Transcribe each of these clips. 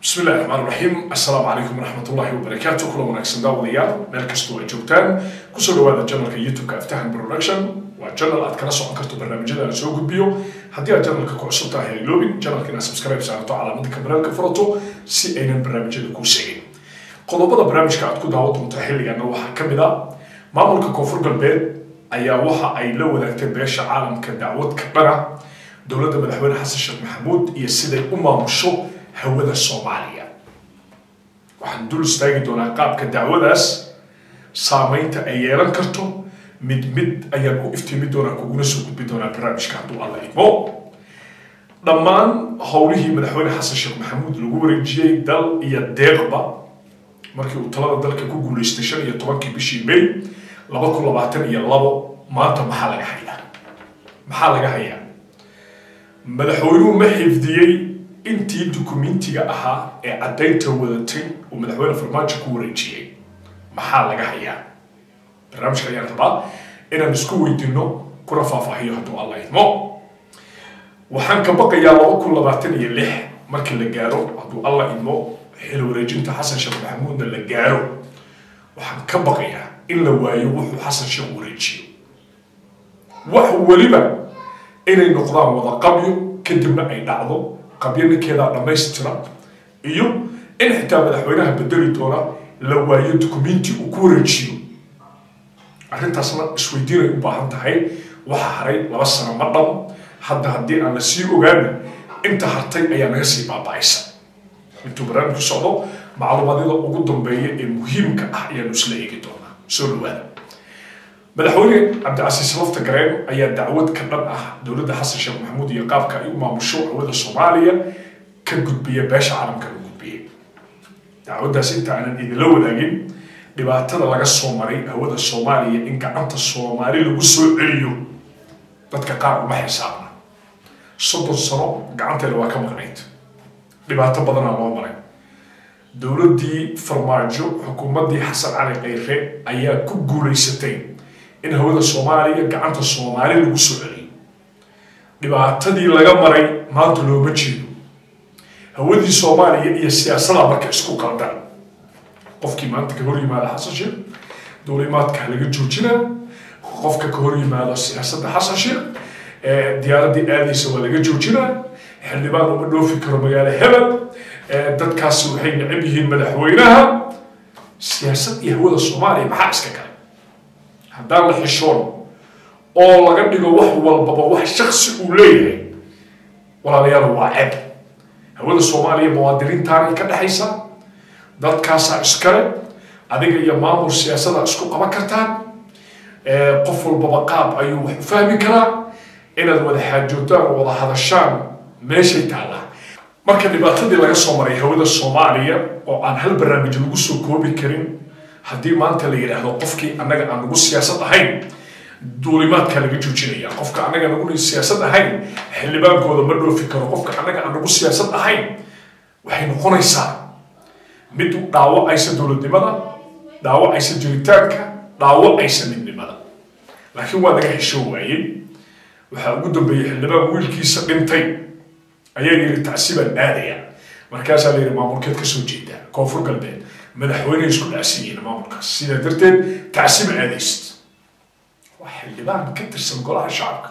bismi illahi raxmaan raxiim assalaamu calaykum waraxmat ullahi wabarakaatu kula wanaagsan daawadayaal meel kastoo ay joogtaan kusoo dhawaada janalka youtube-ka aftahan production waa janal aad kala socon karto barnaamijyada aan soo gudbiyo haddii aad janalka ku cusub tahay hayloobin janalka inaad subscribe saarto calaamada kamaraalka furato si aynan barnaamijyada kuu seegin qodobada barnaamijka aad ku daawan doonto xilligana waxaa ka mid a maamulka koonfur galbeed ayaa waxa ay la wadaagtay beesha caalamka dacwad ka dhana dowladda madaxweyne xasan sheekh maxamuud iyo siday u maamusho hawada soomaaliya waxaan dul istaagi doonaa qaabka dacwadaas saameynta ay yeelan karto mid mid ayaan u iftiimi doonaa kuguna soo gudbi doonaa barnaamijka hadduu alla idmo dhammaan howlihii madaxweyne xasan sheekh maxamuud lagu wareejiyey dal iyo deeqba markii uu talada dalka ku guuleystay shan iyo tobankii bishii may laba kun labaatan iyo labo maanta maxaa laga hayaa maxaa laga hayaa madaxweynuhu ma xifdiyey intii dukumentiga ahaa ee caddaynta wadatay uu madaxweyne farmaajo ku wareejiyey maxaa laga hayaa barnaamijka ayaan rabaa inaan isku weydiino kuna faahfaahiyo hadduu alla idmo waxaan ka baqayaa laba kun labaatan iyo lix markii la gaaro hadduu alla idmo xil wareejinta xasan sheekh maxamuudna la gaaro waxaan ka baqayaa in la waayo wuxuu xasan sheekh wareejiyo wax weliba inay noqdaan wada qabyo kadibna ay dhacdo qabyo ninkeedaa dhammaystira iyo in xitaa madaxweynaha bedeli doona la waayo dukumenti uu ku wareejiyo arrintaasna isweydiinay u baahan tahay waxa haray laba sano ma dhamo hadda haddii aan la sii ogaana inta hartay ayaa naga sii baaba-aysa intuu barnaamijku socdo macluumadyada ugu dambeeya ee muhiimka ah ayaanu isla eegi doonaa soo dhawaada madaxweyne cabdicasiis lafta gareen ayaa dacwad ka dhan ah dowladda xasan sheekh maxamuud iyo qaabka ay u maamusho hawada soomaaliya ka gudbiya beesha caalamka la gudbiyey dacwaddaas inta aanan idinla wadaagin dhibaatada laga soo maray hawada soomaaliya in gacanta soomaali lagu soo celiyo dadka qaar uma xisaabna soddon sano gacanteeda waa ka maqnayd dhibaato badanaa loo maray dowladdii farmaajo xukuumaddii xasan cali khayre ayaa ku guulaysatay in hawada soomaaliya gacanta soomaali lagu soo celiyo dhibaatadii laga maray maanta looma jeedo hawadii soomaaliya iyo siyaasadaa marka isku qaldan qofkii maanta ka hor yimaada xasan sheekh dowlimaadka laga joojinaa qofka ka hor yimaado siyaasadda xasan sheekh diyaaraddii aadaysa waa laga joojinaa xildhibaan uma dhoofi karo magaalo hebel dadkaasi waxay necab yihiin madaxweynaha siyaasad iyo hawada soomaaliya maxaa iska kale haddaan la xishoon oo laga dhigo wax walbaba wax shaksi uu leeyahay walaalayaal waa ceeb hawada soomaaliya muwaadiniintaanay ka dhexaysa dadkaasaa iskale adiga iyo maamul siyaasada isku qaban kartaan qof walbaba qaab ayuu wax u fahmi karaa inaad wada xaajootaan oo wada hadashaan meeshay taallaa marka dhibaatadii laga soo maray hawada soomaaliya oo aan hal barnaamij lagu soo koobi karin haddii maanta la yidhaahdo qofkii annaga aan nagu siyaasad ahayn duulimaadkaa laga joojinaya qofka annaga nagu siyaasad ahayn xildhibaankooda ma dhoofi karo qofka annaga aan nagu siyaasad ahayn waxay noqonaysaa mid dhaawacaysa dowladnimada dhaawacaysa jiritaanka dhaawacaysa midnimada laakiin waa laga heshoo waayey waxaa ugu dambeeyey xildhibaan wiilkiisa dhintay ayaa yidhi tacsibaan aadaya markaasaa la yidhi maamulkeed ka soo jeedaa koonfur galbeed madaxweynehay isku dhaasiyihiin maamulkaas sidaa darteed tacsiba aadaysid waa xildhibaan ka tirsan golaha shacabka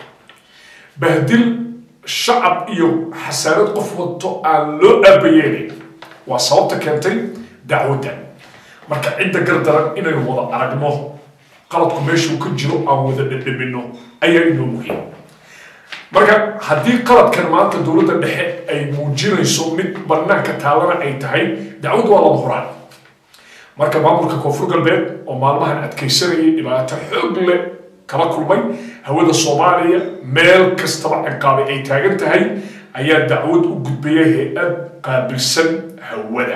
bahdil shacab iyo xasaanad qof wato aan loo aabayeelay waa sababta keentay dacwadda marka cidda gardaran inaynu wada aragno qaladku meeshuu ka jiro aan wada dhadhamino ayaa inoo muhiim marka haddii qaladkan maanta dowladda dhexe ay muujinayso mid banaanka taalana ay tahay dacwaddu waa laba horaan marka maamulka koonfur galbeed oo maalmahan adkaysanayay dhibaato xoog leh kala kulmay hawada soomaaliya meel kastaba ciqaabay ay taagan tahay ayaa dacwad u gudbaya hay-ad qaabilsan hawada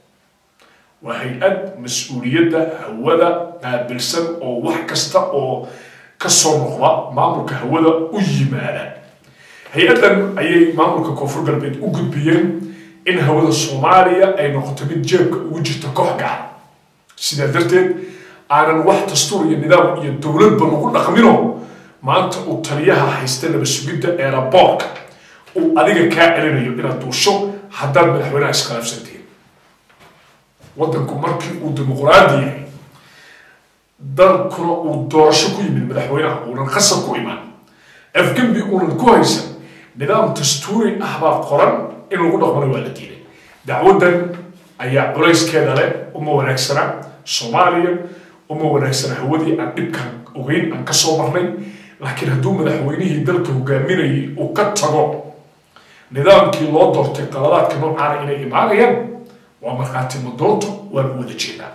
waa hay-ad mas-uuliyadda hawada qaabilsan oo wax kasta oo kasoo noqda maamulka hawada u yimaada hay-addan ayay maamulka koonfur galbeed u gudbiyeen in hawada soomaaliya ay noqoto mid jeebka ugu jirta koox gaar sidaa darteed aanan wax dastuur iyo nidaam iyo dowladba lagu dhaqmino maanta uu taliyaha haysta laba sugidda eeraboorka uu adiga kaa celinayo inaad duusho haddaad madaxweynaha iskhilaafsantiin waddanku markii uu dimuqraadi yahay dalkuna uu doorasho ku yimid madaxweynaha uunan khasab ku imaan afgembi uunan ku haysan nidaam dastuuri ah baa qoran in lagu dhaqmana waa la diiday dacwaddan ayaa culayskeeda leh uma wanaagsana soomaaliya uma wanaagsana hawadii aan dhibkan ogeyn aan kasoo marnay laakiin hadduu madaxweynihii dalka hogaaminayay uu ka tago nidaamkii loo doortay qaladaadka noocaana inay imaanayaan waa markhaati madoonto waanu wada jeedaa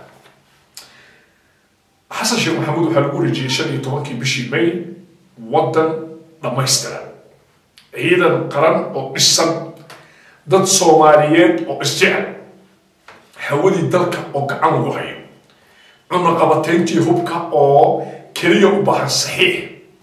xasan sheekh maxamuud waxaa lagu rejiyey shan iyo tobankii bishii may waddan dhammaystiran ciidan qaran oo dhisan dad soomaaliyeed oo isjecel hawadii dalka oo gacan lagu hayo cunaqabatayntii hubka oo keliya u baahan saxiix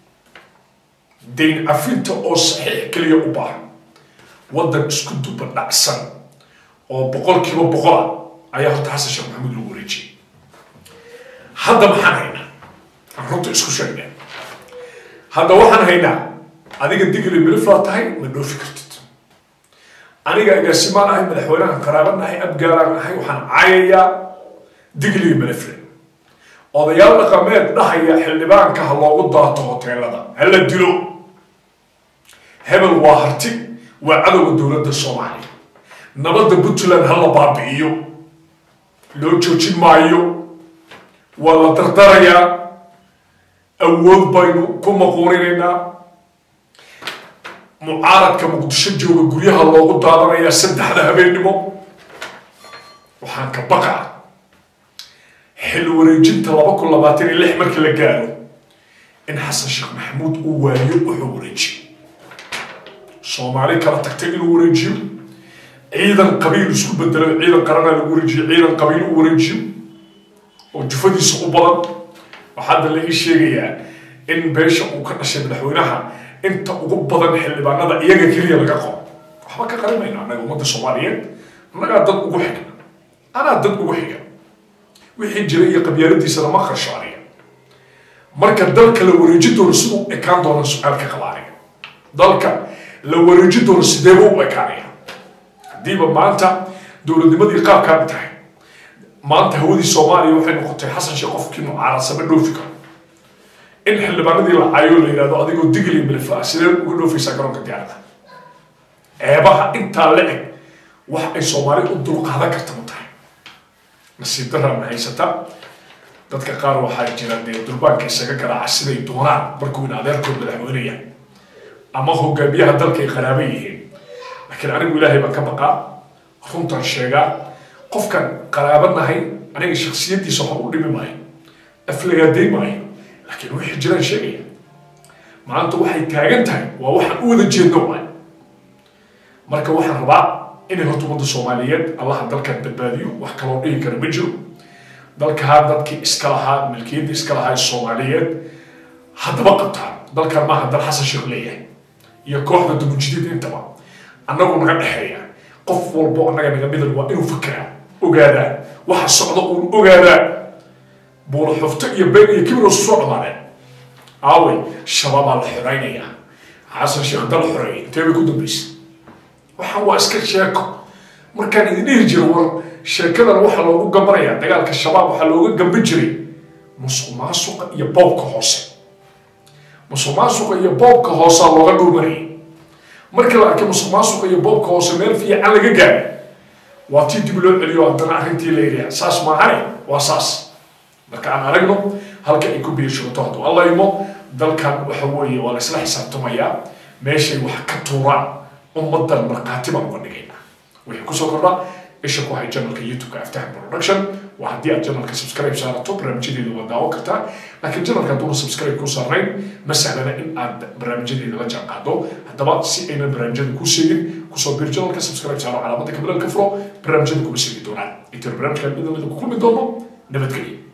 dayn cafinta oo saxiix keliya u baahan waddan isku duba dhacsan oo boqolkiiba boqola ayaa horta xasan sheekh maxamuud lagu wareejiyey hadda maxaan haynaa aan runta isku sheegnaa hadda waxaan haynaa adiga digli miliflaa tahay ma dhoofi kartid aniga agaasimaan ahay madaxweynahan qaraaban ahay abgaalaan ahay waxaan caayayaa digliga milifle odayaal dhaqameed dhahaya xildhibaanka ha loogu daato hoteelada ha la dilo hebel waa harti waa cadowga dowladda soomaaliya nabadda puntland ha la baabi'iyo loo joojin maayo waa la dardarayaa awood baynu ku maquuninaynaa mucaaradka muqdisho jooga guryaha loogu daadanayaa saddexda habeennimo waxaan ka baqaa xil wareejinta laba kun labaatan iyo lix markii la gaaro in xasan sheekh maxamuud uu waayo wuxuu wareejiyo soomaali kala tagtay inuu wareejiyo ciidan qabiil isku bedelo ciidan qaranaa lagu wareejiyo ciidan qabiil uu wareejiyo oo jufadiisa u badan waxaa hadda la ii sheegayaa in beesha uu ka dhashay madaxweynaha inta ugu badan xildhibaanada iyaga keliya laga qabo waxba ka qarimayno annaga ummadda soomaaliyeed annagaa dad ugu xiga anaa dad ugu xiga wixii jira iyo qabyaaladiisana ma qarsho aniga marka dalka la wareeji doono siduu ekaan doona su-aal ka qaba aniga dalka la wareeji doono sideeba u ekaanaya haddiiba maanta dowladnimadii qaabkaan tahay maanta hawadii soomaaliya waxay noqotay xasan sheekh qofkii mucaaradsan ma dhoofi karo in xildhibaanadii la caayo la yidhahdo adigoo digli milfa ah sidee uga dhoofaysaa garoonka diyaarada ceebaha intaa la eg wax ay soomaali u dulqaadan karta ma tahay nasiib daraan haysata dadka qaar waxaa jira dee durbaanka isaga garaaca siday doonaan markuu in adeerkood madaxweynaya ama hogaamiyaha dalka ay qaraaba yihiin laakiin anigu ilaahay baan ka baqaa runtaan sheegaa qofkan qaraaba nahay aniga shaksiyadiisa waxa u dhimi maayo aflagaaday maayo laakiin wixii jiraan sheegaya maanta waxay taagan tahay waa waxaan u wada jeedno waay marka waxaan rabaa inay horta ummadda soomaaliyeed allaha dalkan badbaadiyo wax kaloo dhihi kara ma jiro dalkaa dadkii iska lahaa milkiyadda iska lahaa ee soomaaliyeed haddaba qabtaan dalkan maaha dal xasan sheekh leeyahay iyo kooxda dumujidiid intaba annagu naga dhexeeya qof walbo annaga naga midan waa inuu fakeraa ogaadaa waxa socda uun ogaadaa buula xufto iyo been iyo kibir isu soo dhamaadeen aawey shabaabaa la xoraynayaa xasan sheekh dal xoreeyay intee bay ku dambaysay waxaan waa iska sheeko markaan idin dhihi jiro war sheekadan waxaa loogu gambanayaa dagaalka shabaab waxaa looga gamban jiray musuq maasuqa iyo boobka hoose musuq maasuqa iyo boobka hoosaa looga dhuumanayay markii la arkay musuq maasuqa iyo boobka hoose meel fiican laga gaaray waa tii dib loo celiyo haddana arrintii la yidhaha saas maahane waa saas marka aan aragno halka ay ku biirshato hadduu alla imo dalkan waxa weeye waa la isla xisaabtamayaa meeshay wax ka tuuraan ummadan markhaati baan uga dhigaynaa wixii kusoo kordha isha ku hay janalka youtube-ka aftahan production waa haddii aad janalka subscribe saarato barnaamijyadeeda waa daawo kartaa laakiin janalka hadduuna subscribe ku saarnayn ma sahlana in aad barnaamijyadeeda la jaanqaado haddaba si aynan barnaamijyada kuu sheegin kusoo bir janalka subscribe saaro calaamada kabilal ka furo barnaamijyada kuma sheegi doonaan intaan barnaamijkan midna mida ku kulmi doono nabadgelyo